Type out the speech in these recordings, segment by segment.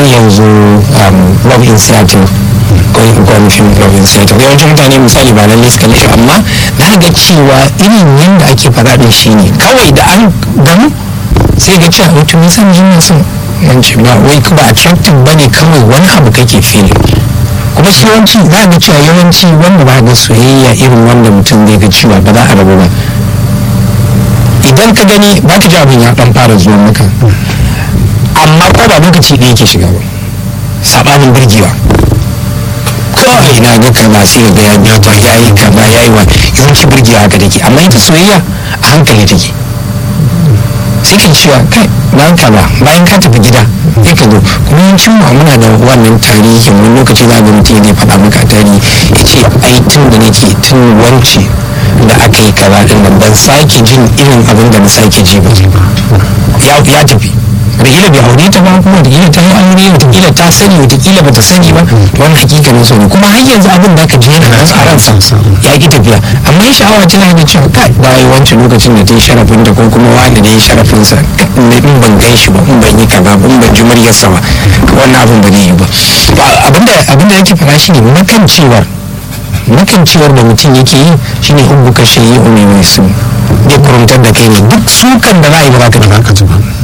kamar yanzu love in seattle ko fim love in seattle yawancin mutane misali ba lalle suka shi amma na ga cewa irin yadda ake faɗa din shi ne kawai da an gamu sai ga cewa wato me san jin sun yanci ba wai ba attractive bane kawai wani abu kake feeling kuma shi yawanci za ga cewa yawanci wanda ba ga soyayya irin wanda mutum zai ga cewa ba za a rabu ba idan ka gani ba ka ji abin ya dan fara zuwa maka amma ko ba lokaci ɗaya yake shiga ba sabanin birgewa kawai na ga kaza sai ga ya biya ta yayi kaza yayi wa yawanci birgewa haka take amma ita soyayya a hankali take sai ka cewa kai bayan ka ba bayan ka tafi gida sai ka zo kuma yawancin mu muna da wannan tarihin wani lokaci za ga mutum zai faɗa maka tarihi ya ce ai tun da nake tun wance da aka yi kaza din nan ban sake jin irin abin da na sake ji ba ya tafi wataƙila bai aure ta ba kuma wataƙila ta yi aure wataƙila ta sani wataƙila ba ta sani ba wani hakikanin so ne kuma har yanzu abin da aka ji yana nan a ransa ya ki tafiya amma ya sha'awa tana da cewa kai da yi wancan lokacin da ta yi sharafin da ko kuma wani da ya yi sharafinsa in ban gan shi ba in ban yi kaza ba in ban ji muryarsa ba wannan abin ba zai yi ba abinda yake fara shi ne makancewar makancewar da mutum yake yi shine hubbu ka shayi umi mai su zai kurumtar da kai ne duk sukan da za a yi ba za ka ji ba da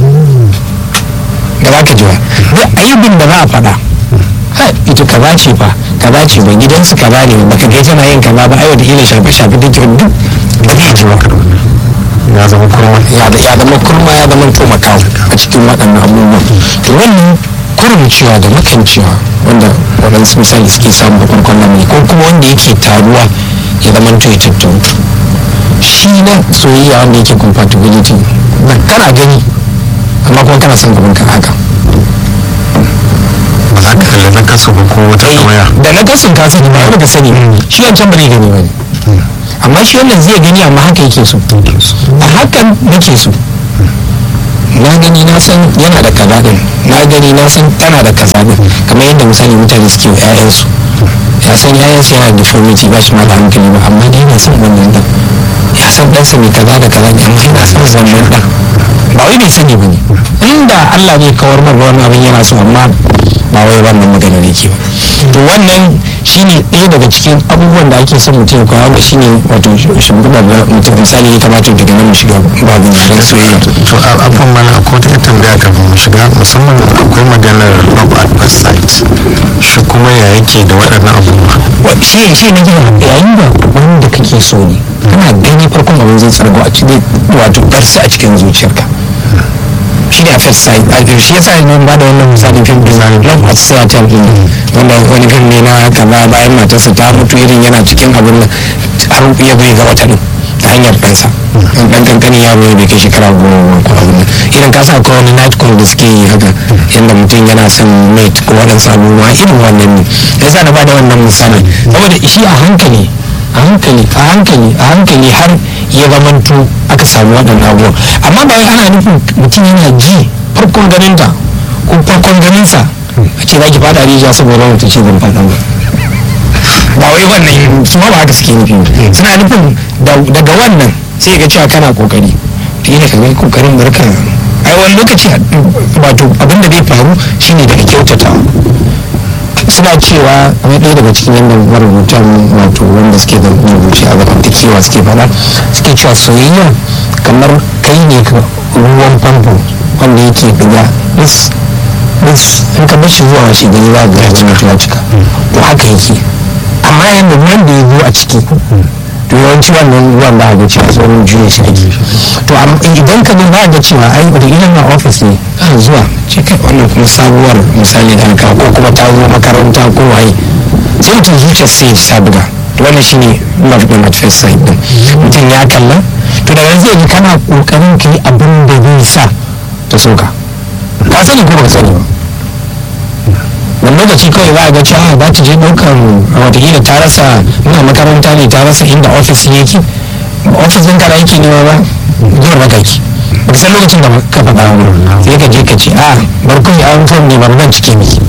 za ka ji ba duk aibin da za a faɗa ita kaza ce fa kaza ce ba gidansu kaza ne baka ga tana yin kaza ba ai wata ila shafe shafe take duk ba zai ji ba ya zama kurma ya zama kurma ya zama to makawo a cikin waɗannan abubuwan to wannan kurumcewa da makancewa wanda waɗansu misali suke samu a farkon lamari ko kuma wanda yake taruwa ya zama to ya tattautu shi na soyayya wanda yake compatibility na kana gani amma kuma kana son gaban ka haka ba za ka kalli na kasu ba ko wata waya da na kasun ka sani ba ka sani shi wancan ba zai gani ba ne amma shi wannan zai gani amma haka yake so a hakan nake so na gani na san yana da kaza din na gani na san tana da kaza din kamar yadda misali mutane suke wa ƴaƴansu ya san ƴaƴansu yana da deformity ba shi ma da hankali ba amma dai yana son wannan din ya san ɗansa mai kaza da kaza ne amma yana son wannan ɗan ba wai bai sani ba ne inda Allah zai kawar mar wani abin yana so amma ba wai wannan maganar yake ba to wannan shine ɗaya daga cikin abubuwan da ake son mutum koya wanda shine wato shimfiɗar da mutum misali ya kamata daga nan mu shiga babin yaren soyayya to abin mana ko ta tambaya kafin mu shiga musamman akwai maganar love at first sight shi kuma ya yake da waɗannan abubuwa shi shi ne yayin da wanda kake so ne kana gani farkon abin zai tsargo a cikin wato darsa a cikin zuciyarka shi ne a first sight a shi yasa ne ba da wannan misalin fim din love at sight din wanda wani fim ne na kaza bayan matarsa ta mutu irin yana cikin abin har ya bai ga wata din ta hanyar ɗansa ɗan kankanin yaro ne bai kai shekara goma ko abin nan irin kasa akwai wani night call da suke yi haka yadda mutum yana son mate ko waɗansu abubuwa irin wannan ne yasa na ba da wannan misali saboda shi a hankali a hankali a hankali a hankali har ya zamanto aka samu waɗannan abubuwan amma ba ana nufin mutum yana ji farkon ganinta ko farkon ganinsa a ce za ki fada rijiya saboda wata ce zan fada ba ba wai wannan su ba haka suke nufi suna nufin daga wannan sai ga cewa kana kokari da yana kaga kokarin barka ai wani lokaci wato abin da zai faru shine daga kyautatawa suna cewa a ɗaya daga cikin yadda marubutan wato wanda suke da rubuce a zamantakewa suke fada suke cewa soyayya kamar kai ne ka ruwan famfo wanda yake diga is is in ka bar shi zuwa wace gari za ga ya ya cika to haka yake amma yadda ruwan da ya zo a ciki to yawanci wannan ruwan ba ga cewa tsohon juya shi ake to idan ka ba ga cewa ai da ilan na ofis ne ana zuwa ce kai wannan kuma sabuwar misali da aka ko kuma ta zo makaranta ko waye sai mutum zuciyar sai ta buga to wannan shine love din at first sight din mutum ya kalla to daga zai ji kana kokarin kai abin da zai sa ta soka ka sani ko baka sani ba wani lokaci kawai za a ga cewa za ta je ɗaukar watakila ta rasa ina makaranta ne ta rasa inda ofis yake ofis ɗin kana yake nema ba zuwa makaki ba san lokacin da ka faɗa sai ka je ka ce a bar kawai an fam ne bar nan cike miki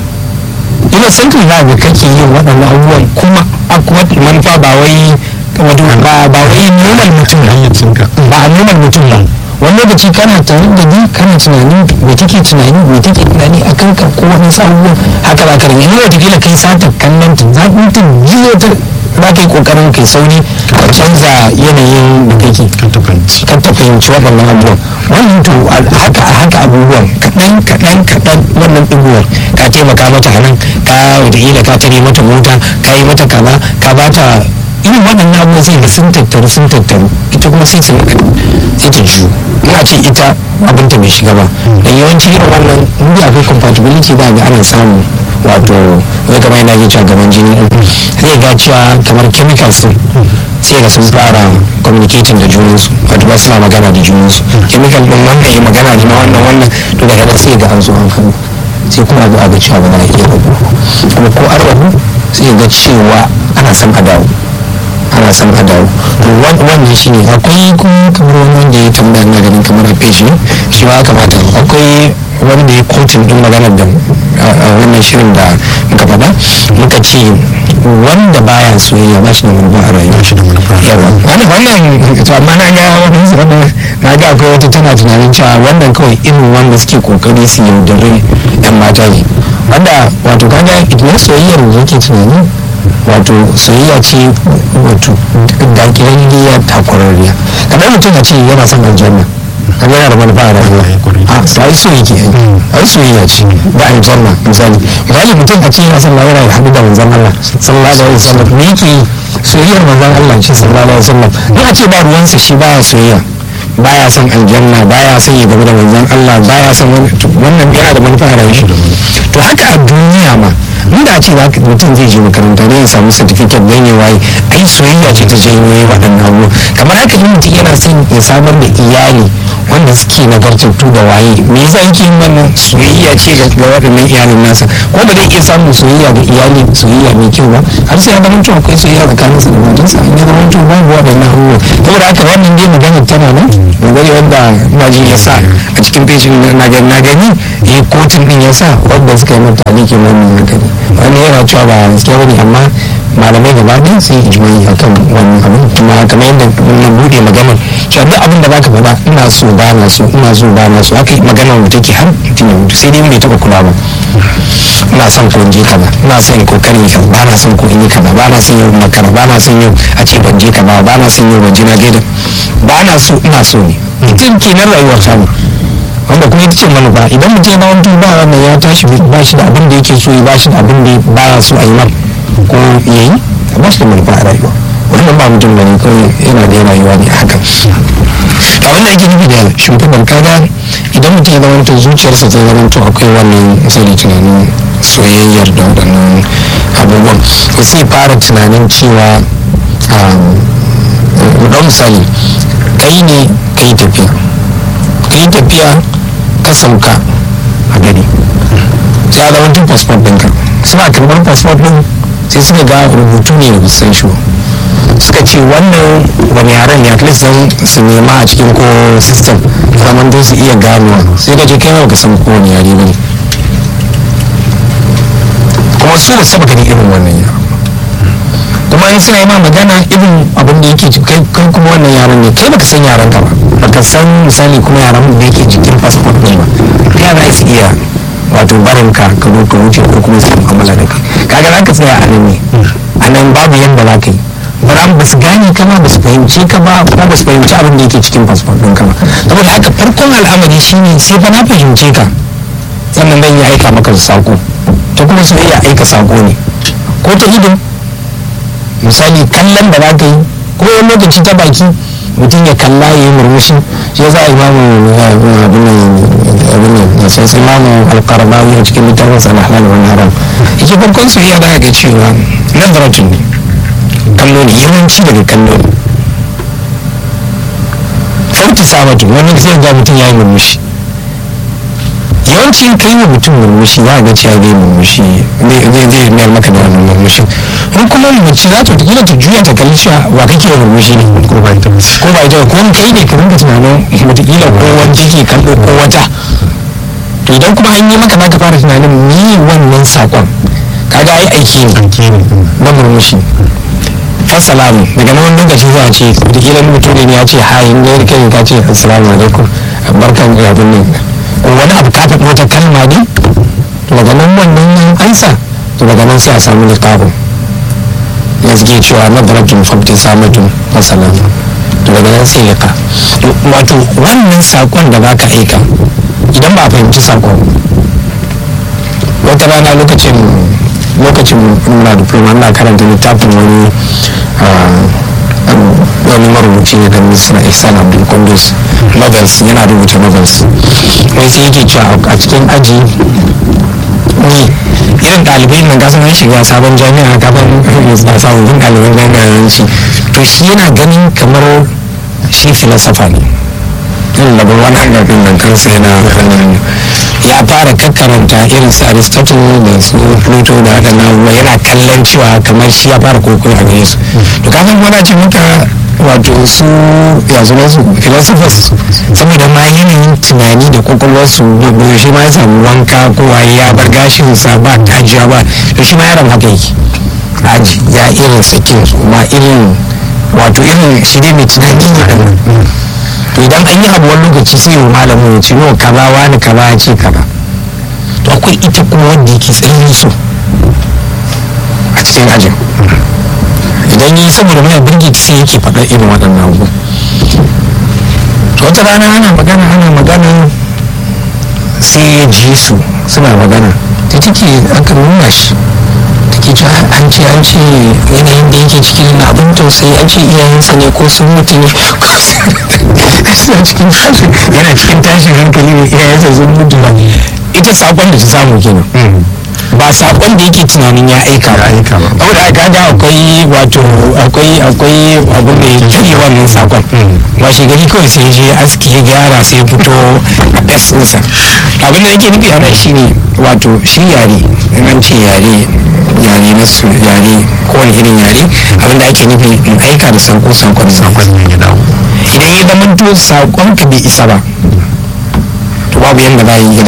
ina san ka za ga kake yin waɗannan abubuwan kuma a kuma manufa ba wai ba ba wai nunar mutum ba a nunar mutum ba wani lokaci kana tare da ni kana tunanin me take tunani me take tunani a kanka ko wani abubuwan haka za ka rinka in wata kai sata kallon ta za ka ta jiyo ta za ka yi kokarin kai sauri ka canza yanayin da kake kan ta fahimci kan ta fahimci waɗannan abubuwan wannan to haka haka abubuwan kaɗan kaɗan kaɗan wannan ɗiguwar ka taimaka mata a nan ka wataƙila ka tare mata mota ka yi mata kaza ka ba ta irin waɗannan abubuwan sai ga sun tattaru sun tattaru ita kuma sai su sai ta juyo ina ce ita abinta bai shiga ba da yawanci irin wannan inda akwai compatibility za ga ana samu wato zai gaba yana yin gaban jini zai ga cewa kamar chemicals din sai ga sun fara communicating da junansu wato ba suna magana da junansu chemical din wannan ya magana da wannan wannan to daga nan sai ga an zo an kanu sai kuma abu a ga cewa ba za a iya rabu kuma ko an rabu sai ga cewa ana son a dawo ana son a dawo to wannan shi ne akwai kuma kamar wani wanda ya tambaya na ganin kamar a page ne shi ma kamata akwai wani da ya kotun din maganar da wannan shirin da muka faɗa muka ce wanda baya soyayya ba shi da manufa a rayuwa shi da manufa yawa wannan wannan to amma na ga wani wannan na ga akwai wata tana tunanin cewa wannan kawai irin wanda suke kokari su yaudare yan mata ne wanda wato kaga idan soyayyar da yake tunani wato soyayya ce wato dakirarriya takwararriya kamar mutum a ce yana son aljanna kan yana da manufa a rayuwa a to ai so yake yi ai soyayya ce da aljanna misali misali mutum a ce yana son lahira ya haɗu da manzon Allah sallallahu alaihi wasallam me yake yi soyayyar manzon Allah ce sallallahu alaihi wasallam in a ce ba ruwansa shi baya soyayya baya son aljanna baya son ya gaba da manzon Allah baya son wannan yana da manufa a rayuwa to haka a duniya ma inda a ce za ka mutum zai je makaranta ne ya samu certificate don ya waye ai soyayya ce ta janyo ya waɗannan abu kamar haka in mutum yana son ya samar da iyali wanda suke nagartattu da waye me yasa yake yin wannan soyayya ce ga waɗannan iyalin nasa ko ba zai iya samun soyayya ga iyali soyayya mai kyau ba har sai ya zama mutum akwai soyayya tsakanin sa da matarsa in ya zama mutum babu waɗannan abubuwa saboda haka wannan dai maganar tana nan magana wanda maji ya sa a cikin feshin na gani na gani ya kotun din ya sa wanda suka yi mata alikin wannan hankali wani yana cewa ba gaskiya bane amma malamai gaba ɗaya sun yi ijimai a kan wannan abin kuma kamar yadda na buɗe maganar cewa duk abin da baka faɗa ina so ba na so ina so ba na so haka maganar da take har mutum ya mutu sai dai bai taɓa kula ba ina son ko in je kaza ina son kokari kaza ba na son ko in yi kaza ba na son yau makara ba na son yau a ce ban je kaza ba na son yau ban je na gaida ba na so ina so ne mutum kenan rayuwar samu wanda kuma ita ce manufa idan mutum ya zama ba wannan ya tashi ba shi da abin da yake so ya ba shi da abin da ba ya so a yi mar ko ya yi ba shi da manufa a rayuwa wannan ba mutum bane kawai yana da rayuwa ne haka a wannan yake nufi da shugaban kaga idan mutum ya zama zuciyarsa ta zama to akwai wannan misali tunanin soyayyar da waɗannan abubuwan to sai fara tunanin cewa ɗan misali kai ne ka yi tafiya ka yi tafiya ka sauka a gari sai a zama tun passport ɗinka suna karɓar passport ɗin sai suka ga rubutu ne da san shi suka ce wannan wani yaren ne at least don su nema a cikin ko system zaman don su iya ganowa sai ka je kai ma ka san ko wani yare ba ne kuma su ba saba gani irin wannan yaren kuma in suna yi ma magana irin abin da yake kai kai kuma wannan yaran ne kai baka san yaran ka ba baka san misali kuma yaran da yake jikin passport ne ba ya za su iya wato barin ka ka zo ka wuce ko kuma su mu'amala da kai kaga za ka tsaya a nan ne a nan babu yadda za ka yi bara ba su gane ka ba ba su fahimci ka ba kuma ba su fahimci abin da yake cikin passport ɗin ka ba saboda haka farkon al'amari shine sai fa na fahimce ka sannan zan yi aika maka da sako ta kuma su iya aika sako ne ko ta ido misali kallon da za ka yi ko wani lokaci ta baki mutum ya kalla ya yi murmushi shi ya za a imamu abin nan sai sai imamu alkarbawi a cikin littafin sa na halal wani haram yake farkon soyayya da ga cewa nazaratun ne kallo ne yawanci daga kallo ne farki samatu wani zai ga mutum ya yi murmushi yawanci in kai wa mutum murmushi za a ga cewa zai murmushi zai zai mayar maka da wannan murmushin in kuma mace za ta kila ta juya ta kalli cewa wa kake murmushi ne ko ba ita ba ko ba ita ko kai ne ka rinka tunanin wataƙila ko wanda ke kallo ko wata to idan kuma an yi maka za ka fara tunanin ni wannan saƙon kaga ai aiki ne aiki ne na murmushi assalamu daga nan wani lokaci za a ce wataƙila mutum ne ya ce hayi ne kai ka ce assalamu alaikum barkan da abin nan ko wani abu ka faɗi wata kalma ne daga nan wannan ansa to daga nan sai a samu littafin ya zge cewa na darajin famtin samatun masalan to daga nan sai liƙa wato wannan saƙon da baka aika idan ba a fahimci saƙon wata rana lokacin lokacin muna diploma ina karanta littafin wani wani marubuci ne da misra ihsan abdul kundus novels yana rubuta novels wai sai yake cewa a cikin aji ni irin ɗalibai nan gasan an shiga sabon jami'a gaban sababbin ɗaliban jami'a yanci to shi yana ganin kamar shi filosofa ne irin level 100 din nan kansa yana ya fara kakkaranta irin su aristotle da su pluto da waɗannan abubuwa yana kallon cewa kamar shi ya fara kokon a gare su to kafin wani ce muka wato su ya zama su philosophers saboda ma yanayin tunani da kwakwalwarsu da shi ma ya samu wanka ko waye ya bar gashin sa ba tajiya ba to shi ma yaron haka yake aji ya irin sakin ma irin wato irin shi dai mai tunani ne da to idan an yi abu wani lokaci sai yi malamin ya ce no kaza wani kaza ya ce kaza to akwai ita kuma wanda yake tsayin so a cikin ajin idan yi saboda mai birgit sai yake faɗa irin waɗannan abu to wata rana ana magana ana magana sai ya ji su suna magana ta take aka nuna shi take cewa an ce an ce yanayin da yake cikin na abin tausayi an ce iyayensa ne ko sun mutu ne suna cikin tashin yana cikin tashin hankali ne iyayensa sun mutu ba ita sakon da ta samu kenan ba sakon da yake tunanin ya aika ba saboda aka ga akwai wato akwai akwai abu mai juye wannan sakon washe gari kawai sai je aski ya gyara sai fito a fes ɗinsa abin da yake nufi ana shine wato shi yare nan ce yare yare na su yare kowane irin yare abin da ake nufi in aika da sako sakon sakon ne ya dawo idan ya zama to sakon ka bai isa ba to babu yadda za a yi